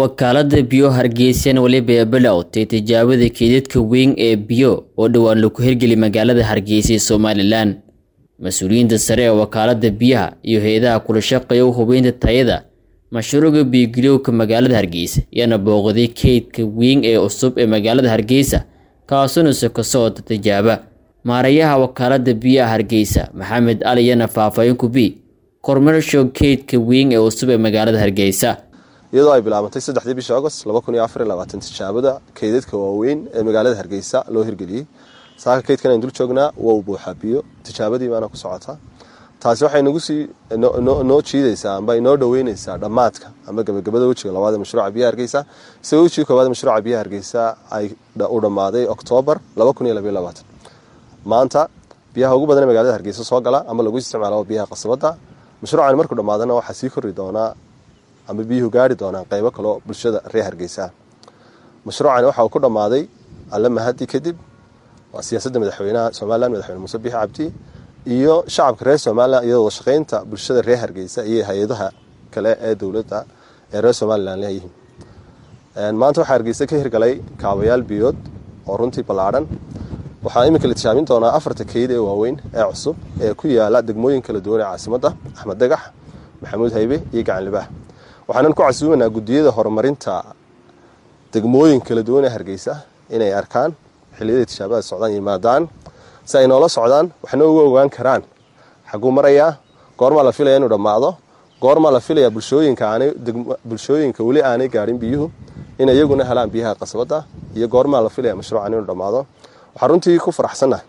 wakaalada biyo hargeysan weliba bilowtay tijaabada keydadka weyn ee biyo oo dhowaan lagu hirgeli magaalada hargeysa ee somalilan mas-uuliyiinta sare ee wakaalada biyaha iyo hay-adaha kula shaqeeya u hubeynta tayada mashruuca biyogeliyowka magaalada hargeysa ayaana booqday keydka weyn ee cusub ee magaalada hargeysa kaasuna ka socota tijaaba maarayaha wakaalada biyaha hargeysa maxamed ali yana faahfaahin kubi kormeershow keydka weyn ee cusub ee magaalada hargeysa iyadoo ay bilaabantay saddexdii bishii agost tijaabada keydadka waaweyn ee magaalada hargeysa loo hirgeliyey saaka keydkan aynu dul joognaa waa u buuxaa biyo tijaabadii baana ku socotaa taasi waxay nagu sii noo jiidaysaa amba inoo dhoweyneysaa dhammaadka amba gabagabada wejiga labaad ee mashruuca biyaha hargeysa isagoo wejiga koowaad mashruuca biyaha hargeysa ay u dhammaaday oktoobar maanta biyaha ugu badan ee magaalada hargeysa soo gala ama lagu isticmaalo biyaha qasabada mashruucan markuu dhammaadana waxaa sii kori doonaa ama biyuhu gaari doonaan qeybo kaleo bulshada reer hargeysa mashruucani waxa uu ku dhammaaday alle mahadi kadib waa siyaasadda madaxweynaha somalilan madaxweyne muuse biixi cabdi iyo shacabka reer somalilan iyadoo shaqeynta bulshada reer hargeysa iyo hay-adaha kale ee dowladda ee reer somalilan leeyihiin maanta waxaa hargeysa ka hirgalay kaabayaal biyood oo runtii ballaadhan waxaa iminka la tijaabin doonaa afarta keyd ee waaweyn ee cusub ee ku yaala degmooyin kala duwan ee caasimadda axmed dagax maxamuud haybe iyo gacanlibaah waxaanan ku casuumanaa guddiyada horumarinta degmooyin kala duwan ee hargeysa inay arkaan xilliyada tijaabada socdaan yimaadaan si ay noola socdaan waxna uga ogaan karaan xaguu marayaa goormaa la filaya inuu dhammaado goormaa la filayaa bulshooyinka weli aanay gaadhin biyuhu in iyaguna helaan biyaha qasabadda iyo goormaa la filaya mashruucan inuu dhammaado waxaa runtii ku faraxsannahay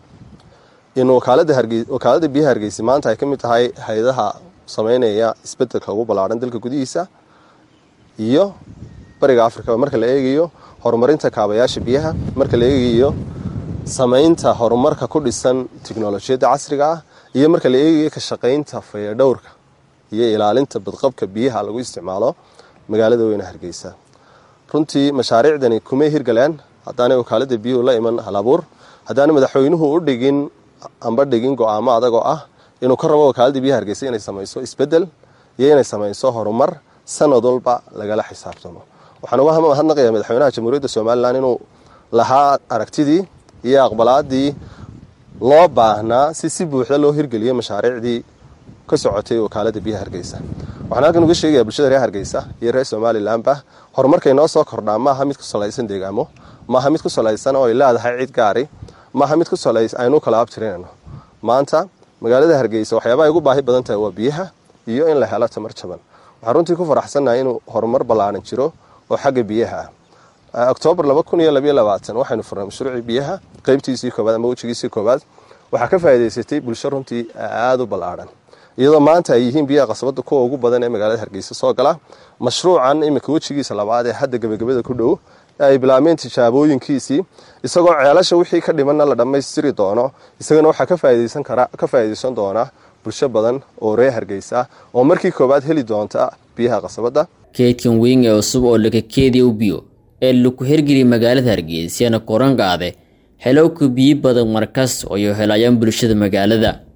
in wakaalada biyaha hargeysa maanta ay ka mid tahay hay-adaha sameynaya isbedelka ugu ballaadhan dalka gudihiisa iyo bariga afrika marka la eegayo horumarinta kaabayaasha biyaha marka la eegayo sameynta horumarka ku dhisan tiknolojiyadda casriga ah iyo marka la eegayo ka shaqeynta fayadhowrka iyo ilaalinta badqabka biyaha lagu isticmaalo magaalada weyne hargeysa runtii mashaariicdani kumay hirgaleen haddaanay wakaalada biyuhu la iman halabuur haddaanay madaxweynuhu u dhigin amba dhigin go-aamo adagoo ah inuu ka rabo wakaalada biyaha hargeysa inay samayso isbedel iyo inay samayso horumar sanad walba lagala xisaabtamo waxaan uga mahadnaqayaa madaxweynaha jamhuuriyadda somalilan inuu lahaa aragtidii iyo aqbalaadii loo baahnaa si si buuxda loo hirgeliyey mashaariicdii ka socotay wakaalada biyaha hargeysa waxaan halkan uga sheegayaa bulshada reer hargeysa iyo reer somalilanba horumarkay noo soo kordhaa maaha mid ku salaysan deegaamo maaha mid ku salaysan oo ay leedahay cid gaari maaha mid ku salays aynu kala abtirinayno maanta magaalada hargeysa waxyaabaha ay ugu baahi badan tahay waa biyaha iyo in la helo tamar jaban waxaan runtii ku faraxsannahay inuu horumar ballaaran jiro oo xagga biyaha ah oktoobar waxaynu furnay mashruucii biyaha qeybtiisii koobaad ama wejigiisii koobaad waxaa ka faa'iidaysatay bulsho runtii aada u ballaadhan iyadoo maanta ay yihiin biyaha qasabada kuwa ugu badan ee magaalada hargeysa soo gala mashruucan iminka wejigiisa labaad ee hadda gebagabada ku dhow ay bilaabeen tijaabooyinkiisii isagoo ceelasha wixii ka dhimanna la dhammaystiri doono isagana waxaa ka faa'iidaysan doona bulsho badan oo reer hargeysa oo markii koowaad heli doonta biyaha qasabadda keydkan weyn ee cusub oo lakakeediya u biyo ee lagu hirgeliya magaalada hargeysana koran qaade xelowka biyo badan markas oo ay helayaan bulshada magaalada